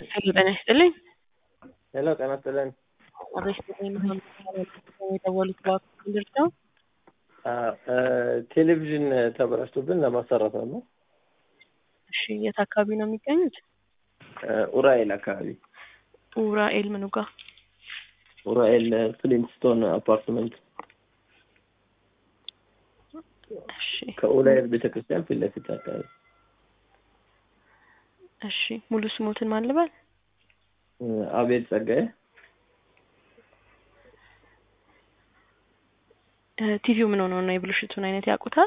ሄሎ ጤና ይስጥልኝ። ሄሎ ጤና ይስጥልኝ። አቤት የደወሉት እባክዎ ምንድን ነው? ቴሌቪዥን ተበላሽቶብን ለማሰራት ነው። እሺ የት አካባቢ ነው የሚገኙት? ኡራኤል አካባቢ ኡራኤል ምኑ ጋር? ኡራኤል ፍሊንትስቶን አፓርትመንት እሺ ከኡራኤል ቤተክርስቲያን ፊት ለፊት አካባቢ። እሺ ሙሉ ስሞትን ማን ልበል? አቤል ጸጋዬ። ቲቪው ምን ሆኖ ነው የብልሽቱን አይነት ያውቁታል?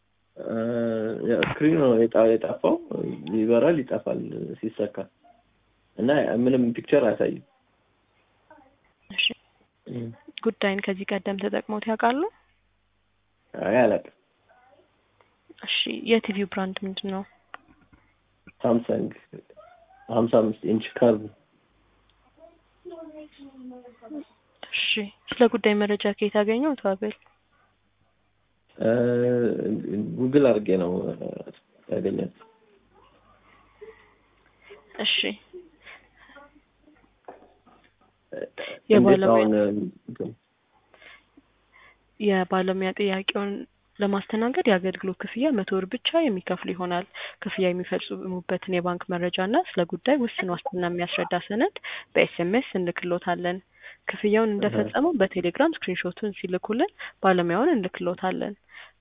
ስክሪኑ ነው የጣ- የጠፋው። ይበራል ይጠፋል ሲሰካ እና ምንም ፒክቸር አያሳይም። እሺ ጉዳይን ከዚህ ቀደም ተጠቅመውት ያውቃሉ? አይ አላውቅም። እሺ የቲቪው ብራንድ ምንድን ነው? ሳምሰንግ ሀምሳ አምስት ኢንች ካርቭ እሺ ስለ ጉዳይ መረጃ ከየት ያገኘው አቶ አቤል? ጉግል አድርጌ ነው ያገኘሁት። እሺ እንዴት የባለሙያ አሁን እንትን የባለሙያ ጥያቄውን ለማስተናገድ የአገልግሎት ክፍያ መቶ ብር ብቻ የሚከፍሉ ይሆናል። ክፍያ የሚፈጽሙበትን የባንክ መረጃ እና ስለ ጉዳይ ውስን ዋስትና የሚያስረዳ ሰነድ በኤስኤምኤስ እንልክሎታለን። ክፍያውን እንደፈጸሙ በቴሌግራም ስክሪንሾቱን ሲልኩልን ባለሙያውን እንልክሎታለን።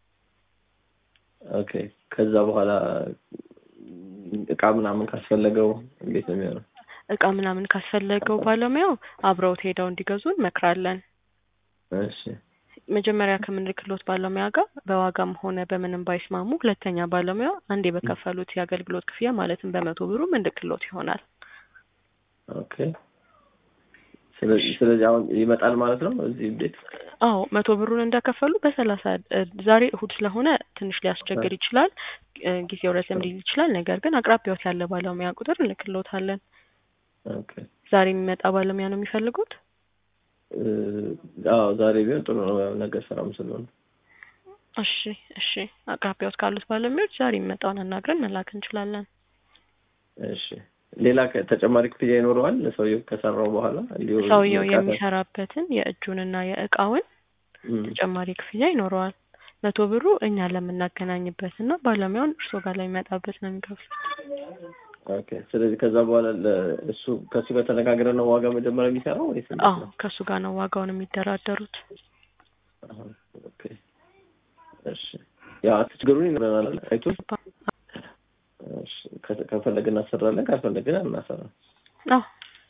ኦኬ ከዛ በኋላ እቃ ምናምን ካስፈለገው እንዴት ነው የሚሆነው? እቃ ምናምን ካስፈለገው ባለሙያው አብረውት ሄደው እንዲገዙ እንመክራለን። እሺ መጀመሪያ ከምንልክሎት ባለሙያ ጋር በዋጋም ሆነ በምንም ባይስማሙ ሁለተኛ ባለሙያ አንዴ በከፈሉት የአገልግሎት ክፍያ ማለትም በመቶ ብሩ እንልክሎት ይሆናል። ኦኬ ስለዚህ ስለዚህ አሁን ይመጣል ማለት ነው እዚህ ቤት አዎ መቶ ብሩን እንደከፈሉ በሰላሳ ዛሬ እሁድ ስለሆነ ትንሽ ሊያስቸግር ይችላል፣ እ ጊዜው ረዘም ሊል ይችላል። ነገር ግን አቅራቢያዎት ያለ ባለሙያ ቁጥር እንልክሎታለን። ኦኬ ዛሬ የሚመጣ ባለሙያ ነው የሚፈልጉት? እ አዎ ዛሬ ቢሆን ጥሩ ነው። ያው ነገ ስራም ስለሆነ እሺ እሺ አቅራቢያዎት ካሉት ባለሙያዎች ዛሬ የሚመጣውን አናግረን መላክ እንችላለን። እሺ ሌላ ከ- ተጨማሪ ክፍያ ይኖረዋል ሰውየው ከሰራው በኋላ እንዲሁ ሰውየው እቃ- የሚሰራበትን የእጁንና የእቃውን እም፣ ተጨማሪ ክፍያ ይኖረዋል። መቶ ብሩ እኛ ለምናገናኝበት እና ባለሙያውን እርሶ ጋር ለሚመጣበት ነው የሚከፍሉት። ኦኬ ስለዚህ ከዛ በኋላ ለ- እሱ ከእሱ ጋር ተነጋግረን ነው ዋጋ መጀመሪያ የሚሰራው ወይስ እንዴት አዎ ነው? ከእሱ ጋር ነው ዋጋውን የሚደራደሩት። አሃ፣ ኦኬ እሺ ያው ችግሩን ይነግረናል አይቶ እሺ ከ- ከፈለግን እናሰራለን ካልፈለግን እናሰራለን። አዎ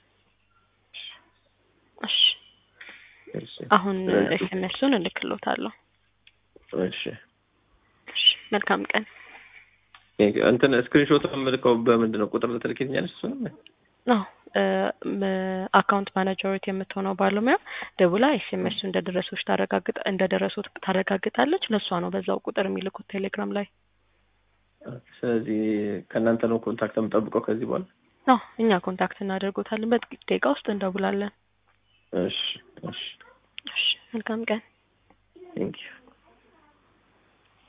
እሺ እሺ አሁን ስለዚህ- ኤስኤምኤሱን እልክሎታለሁ። እሺ እሺ መልካም ቀን። እንትን ስክሪንሾት የምልከው በምንድን ነው? ቁጥር ልትልኪልኛለች? እሱንም አዎ አካውንት ማናጀሮት የምትሆነው ባለሙያ ደውላ ኤስኤምኤሱ እንደደረሶች ታረጋግጣ እንደደረሱት ታረጋግጣለች። ለእሷ ነው በዛው ቁጥር የሚልኩት ቴሌግራም ላይ። ስለዚህ ከእናንተ ነው ኮንታክት የምጠብቀው ከዚህ በኋላ። አዎ እኛ ኮንታክት እናደርጎታለን። በጥቂት ደቂቃ ውስጥ እንደውላለን። እሺ እሺ እሺ መልካም ቀን። ቴንኪው